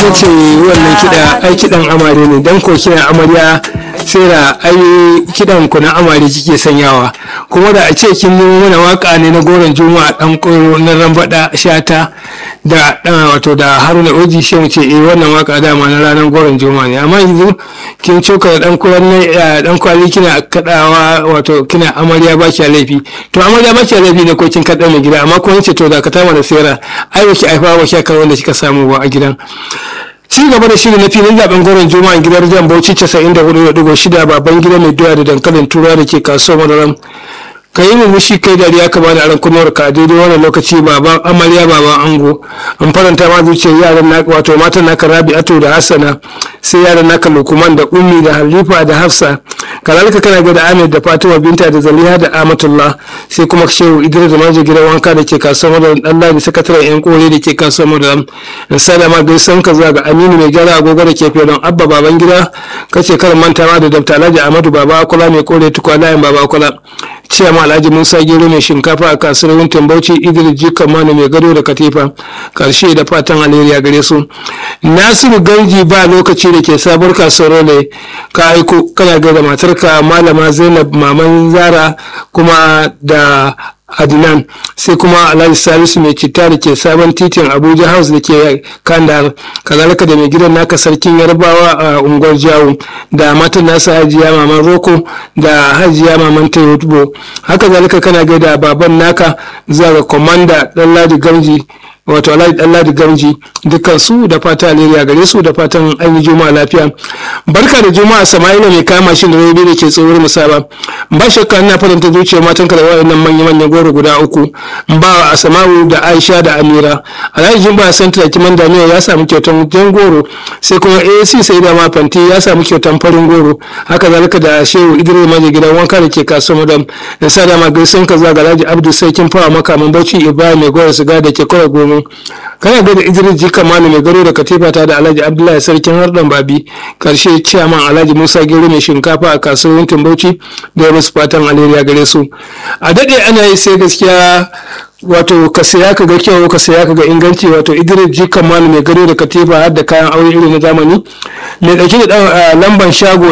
ita ce wannan kiɗa ai kiɗan amare ne dan ko kiɗan amarya sai da ai kiɗan ku na amare kike sanyawa kuma da a ce kin yi mana waka ne na goron juma'a dan koro na rambada shata da wato da haruna oji shi mu ce eh wannan waka dama na ranar goron juma'a ne amma yanzu kin coka da dan kuran dan kwali kina kadawa wato kina amarya ba ki laifi to amarya ba ki laifi ne ko kin kada mai gida amma ko ce to da ka tama da sera ai ba ki aifa ba ki kan wanda kika samu ba a gidan ci gaba da shiri na filin zaben goron juma'a gidan jan bauchi 94.6 baban gida mai doya da dankalin tura da ke kasuwar madaram ka yi murmushi kai dariya ka bada aran kunnuwar ka daidai wannan lokaci baban amarya baban ango an faranta ma zuciyar yaran naka wato matan naka rabi'atu da hassana sai yaran naka lukuman da ummi da halifa da hafsa kalalika kana ga da amir da fatima binta da zaliha da amatullah sai kuma shehu idris da maji gidan wanka da ke kasuwar madaran dan ladi sakataren yan kore da ke kasuwar madaran in salama gaisan ka zuwa ga aminu mai gyara agogo da ke fiye don abba baban gida kace karin mantawa da dabta alhaji amadu baba akula mai kore tukwa layin baba akula ciyama alhaji musa gero mai shinkafa a kasuwar wuntin bauchi idris jikan manu mai gado da katifa karshe da fatan alheri gare su nasiru ganji ba lokaci da ke sabuwar kasuwar ne ka aiko kana gaida matarka malama zainab maman zara kuma da adnan sai kuma alhaji salisu mai citta da ke sabon titin abuja house da ke kandar kazalika da mai gidan naka sarkin yarbawa a unguwar jawo da matan nasa hajiya maman roko da hajiya maman tayotubo haka zalika kana gaida baban naka zuwa ga komanda dan ladi gamji wato alhaji ɗanladi gamji dukkan su da fata alheri gare su da fatan an yi juma'a lafiya barka da juma'a sama'ila mai kama shi da rabi da ke tsohuwar musaba ba shakka ina faranta zuciya matan ka da wayannan manya manyan goro guda uku ba a sama'u da aisha da amira alhaji jin ba san tara kiman daniya ya samu kyautan jan goro sai kuma ac sai da ma fanti ya samu kyautan farin goro haka zalika da shehu idris maji gidan wanka da ke kasuwa madam da sa da ma gaisan ka zaga alhaji abdu sai kin fawa makaman bauchi ibrahim mai gora siga da ke kora goma kana ga da idris jika manu mai garo da katifa ta da alhaji abdullahi sarkin hardan babi karshe ciyaman alhaji musa gero mai shinkafa a kasuwar wuntin bauchi da wasu fatan alheri gare su a daɗe ana yi sai gaskiya wato ka saya ka ga kyau ka saya ka ga inganci wato idris jika manu mai gado da katifa har da kayan aure irin na zamani mai ɗauki da lamban shago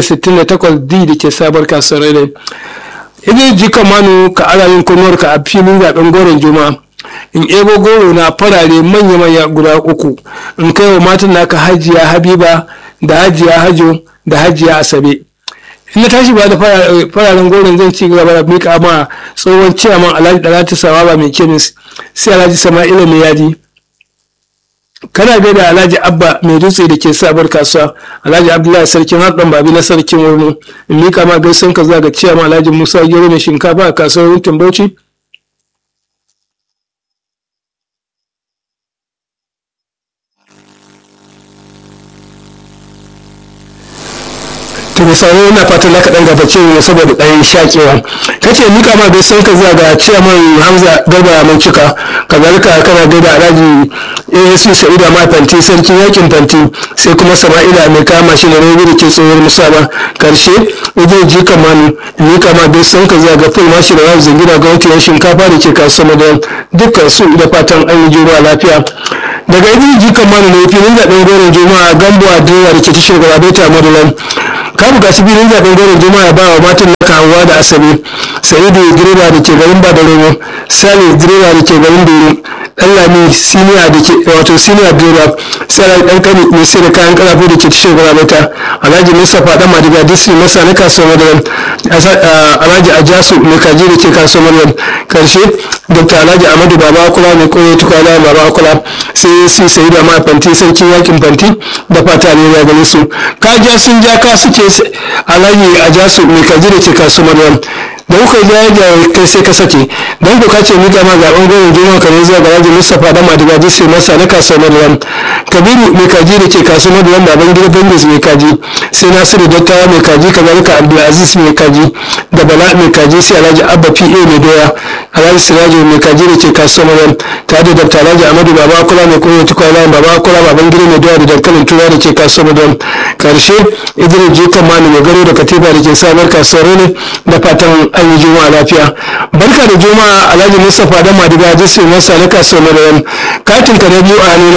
168d da ke sabar kasuwar rai idris jika manu ka alayin kunuwarka a filin zaben goron juma'a in ebo goro na farare manya-manya guda uku in kai wa matan naka hajiya habiba da hajiya hajo da hajiya asabe in na tashi ba da fararen goron zan ci gaba da mika ma tsohon ciyaman alhaji dalatu sawaba mai kemis sai alhaji sama'ila mai yaji kana gaida alhaji abba mai dutse da ke sabar kasuwa alhaji abdullahi sarkin haɗin babi na sarkin wurno in mika ma gaisan ka zuwa ga ciyaman alhaji musa gero mai shinkafa a kasuwar wuntin bauchi to misali ina fatan za ka ɗan gabace ne saboda ɗan shakewa kace mika ma bai san ka zuwa ga ciyaman hamza garba mai cika kazalika kana gaida alhaji asc sa'ida ma fanti sarkin yakin fanti sai kuma sama'ila mai kama shi da rabi da ke tsohuwar musaba karshe wajen ji kamanu mika ma bai san ka zuwa ga ful mashi da wani zingina ga wankin shinkafa da ke kasuwa da dukkan su da fatan an yi juma'a lafiya daga idin ji kamanu ne filin zaɓen goron juma'a gambo a da ke tashar garabaita madulan ka buƙaci filin zaɓen goron juma'a ba wa matan na kawuwa da asabe sa'idu direba da ke garin badaromo sale direba da ke garin doro dan lami siniya da ke wato siniya direba sai dan kani mai sai da kayan karafu da ke tashar gurabata alhaji mustapha dan madiga disi masa na kasuwar madaran alhaji ajasu mai kaji da ke kasuwar madaran karshe dr alhaji amadu baba akula mai koyo tukwana baba akula sai si sai da ma fanti sarkin yakin fanti da fata ne ya gane su kaja sun ja ka suke alhaji ajasu mai kaji da ke kasuwar madaran da kuka ja ya kai sai ka sake don ku kace mika ma zaben goyon juma'a kamar zuwa ga rajin mustapha da madiga disi masa na kasuwar madaran kabiru mai kaji da ke kasuwar madaran baban gida bangis mai kaji sai nasiru dattawa mai kaji kazalika abdulaziz mai kaji da bala mai kaji sai alhaji abba pa mai doya alhaji siraji mai kaji da ke kasuwar madaran tare da dr alhaji amadu baba kula mai koyo tukwana baba kula baban gida mai doya da dankalin tura da ke kasuwar madaran karshe idris jikan mani mai garo da katifa da ke sabar kasuwar ne da fatan an yi juma'a lafiya barka da juma'a alhaji mustapha da madiga jesse masa na kasuwar madaran katin ka na biyu a nuna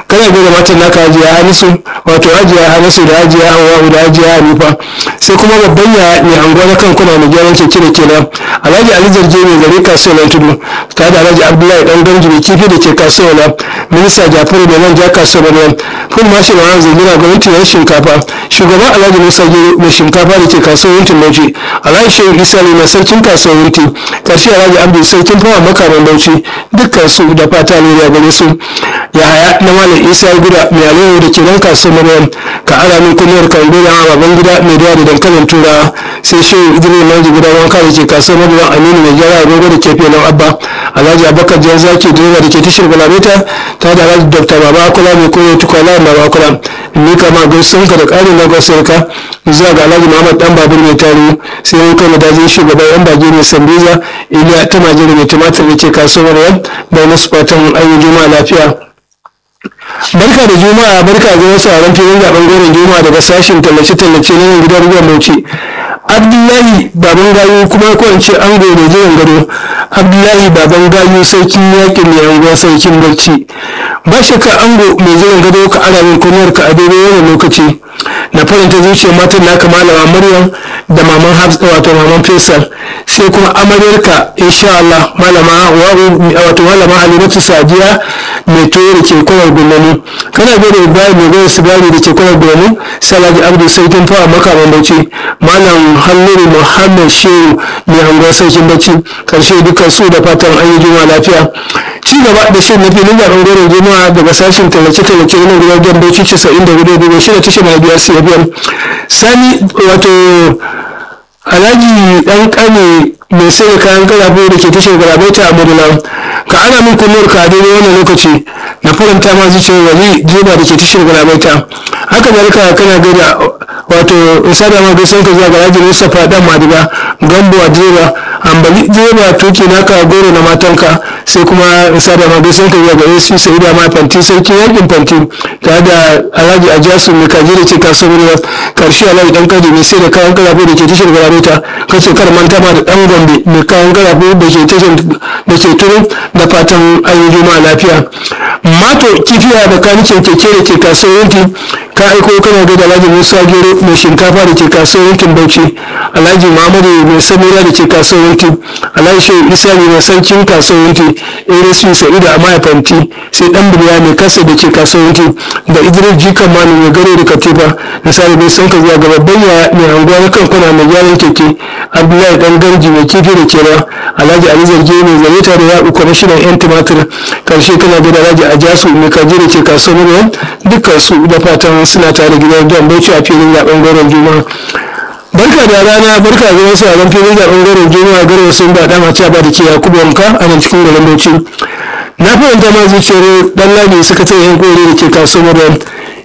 kana gaida matan naka hajiya hanisu wato hajiya hanisu da hajiya hawa da hajiya hanifa sai kuma babban ya mai anguwa na kankuna mai gyaran keke da kenan alhaji ali zarge mai gare kasuwar tudu tare da alhaji abdullahi dan ganji mai kifi da ke kasuwar minista jafaru da nan ja kasuwar nan kun mashi ma'an zagina gwamnati na shinkafa shugaban alhaji musa gero mai shinkafa da ke kasuwar yuntin bauchi alhaji shehu isa ne na sarkin kasuwar yuntin karshe alhaji abdu sarkin fawa makaman bauchi dukkan su da fata ne da gare su ya haya na malam isa gida mai alayyar da ke nan kasuwar maryam ka ara min kunyar kan gida a baban gida mai dawa da dankalin turawa sai shehu idris manji gida wanka da ke kasuwar maryam aminu mai gyara agogo da ke filin abba alhaji abubakar jan zaki direba da ke tashar galameta ta da alhaji dr baba akula mai koyo tukwala baba akula ni kama gaisun ka da ƙarin na gwasarka zuwa ga alhaji muhammad dan babur mai tarihi sai yan kai madajin shugaban yan bage mai sambiza iliya ta majiyar mai tumatir da ke kasuwar yan da masu fatan ayyukan juma'a lafiya barka da juma'a barka ga wasu a filin zaben goron juma'a daga sashen tallace-tallace na yin gidan ruwan bauchi abdullahi baban gayu kuma ko in ce ango mai jiran gado abdullahi baban gayu sarkin yakin mai anguwa sarkin barci ba shakka ango mai jiran gado ka ara min kunyar ka a daidai wannan lokaci na faranta zuciyar matan naka malama maryam da maman hafsa wato maman faisal sai kuma amaryarka insha Allah malama wato malama halimatu sadiya mai toyo da ke kwanar gulmani kana gode ibrahim mai gode sigari da ke kwanar gulmani salaji abdu sarkin fawa makaman bauchi malam halluru muhammad shehu mai hangon sarkin bauchi karshe dukkan su da fatan an yi juma lafiya ci gaba da shan na filin zaben goron juma'a daga sashen tallace-tallace na gidan bauchi 94 daga shida tashar na biya cfm sani wato alhaji dan kane mai sai da kayan karafe da ke tashar garabaita a madina ka ana min kullum ka daidai wannan lokaci na faranta ma zuciyar wani jeba da ke tashar garabaita haka zalika kana gaida wato isa da ma gaisan ka zuwa garaji mustapha dan madiga gambo a direba ambali direba tuki naka goro na matanka sai kuma isa da ma gaisan ka zuwa gare su sai da ma fanti sarki yakin fanti tare da alhaji ajasu mai kaji da ke kasuwar karshe alhaji dan kaji mai sai da kayan karafe da ke tashar garabaita kace kar manta ma da dan gombe mai kayan karafe da ke tashar da ke turu da fatan ayi juma'a lafiya mato kifiya da kanicin keke da ke kasuwar yanki ka aiko kana ga da alhaji musa gero mai shinkafa da ke kasuwar yankin bauchi alhaji muhammadu mai samira da ke kasuwar yanki alhaji shehu isa ne mai sarkin kasuwar yanki irismi sa'idu a mahaifanti sai dan biliya mai kasa da ke kasuwar yanki da idris jikan manu mai garo da katifa misali bai san ka zuwa ga babban yaya mai anguwa na kan kwana mai gyaran keke abdullahi dan ganji mai kifi da kewa alhaji ali zarge mai zaleta da yaɓu kwamishinan yan tumatir karshe kana ga da alhaji ajasu mai kaji da ke kasuwar muryan dukkan su da fatan suna tare gidan don bauchi a filin zaben goron juma'a barka da rana barka da wasu a filin zaben goron juma'a garo sun ba dama ta ba da ke yakubu wanka a nan cikin garin bauchi na fahimta ma zuciyar dan ladi sakataren yan kore da ke kasuwar muryan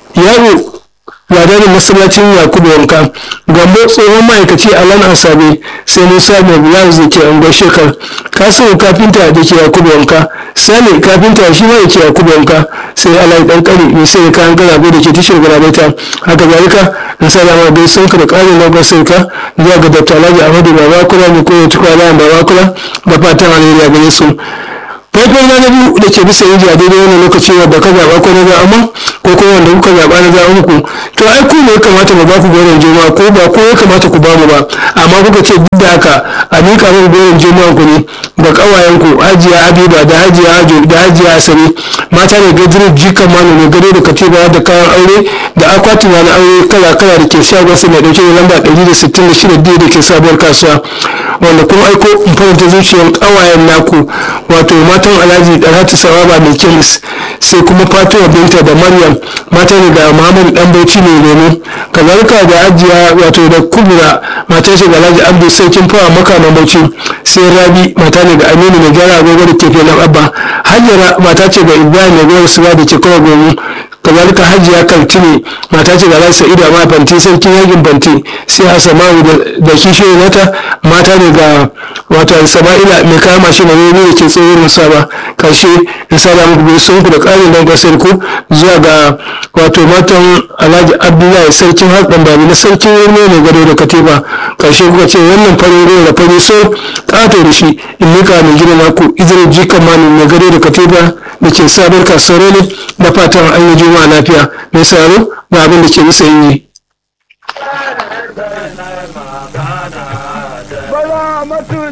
yaro ladarin masallacin yakubu wanka gambo tsohon ma'aikaci a lan asabe sai musa mai blouse da ke angon shekar kasuwar kafinta da ke yakubu wanka sale kafinta shi ma da ke yakubu wanka sai alayi dan kare mai sai da kayan garabe da ke tashar garabaita haka zalika in sa dama bai sun ka da karin lagon sauka zuwa ga dr alhaji ahmadu babakula mai koya tukwala babakula da fatan alheri a gare su faifai na na biyu da ke bisa yin a daidai wannan lokaci wadda ka zaɓa ko na zaɓa ko kuma wanda kuka zaɓa na zaɓa muku to ai ku ne ya kamata mu ba ku goron juma ko ba ko ya kamata ku ba mu ba amma kuka ce duk da haka a miƙa min goron juma ku ne ga ƙawayen ku hajiya habiba da hajiya hajo da hajiya asali mata ne gajirin jikan manu ne gado da katiba da kayan aure da akwatin na aure kala kala da ke shagon su mai ɗauke da lamba ɗari da sittin da shida da ke sabuwar kasuwa wanda kuma aiko in faranta zuciyar ƙawayen naku wato matan alhaji dalhatu sawaba mai kemis sai kuma fatima binta da maryam mata ne ga muhammadu dan bauchi mai lemu kazalika da ajiya wato da kubura mata ce ga alhaji abdu sarkin fawa makaman bauchi sai rabi mata ne ga aminu mai gyara agogo da ke filin abba hajjara mata ce ga ibrahim mai gwar suga da ke kawai gomu kazalika hajiya kaltine mata ce ga lasa ida ma fanti sarkin yakin fanti sai asamawu da kishiyoyi mata mata ne ga wato sama'ila mai kama shi na ne da ke tsohon musaba karshe in sada muku sun ku da ƙarin don gasar ku zuwa ga wato matan alhaji abdullahi sarkin haɗin babi na sarkin wani ne gado da katifa karshe kuka ce wannan farin ruwa da fari so ƙato da shi in nika mai gina naku izinin jikan mani mai gado da katifa da ke sabar kasuwar ne da fatan an yi juma'a lafiya mai saro ga abin da ke bisa yi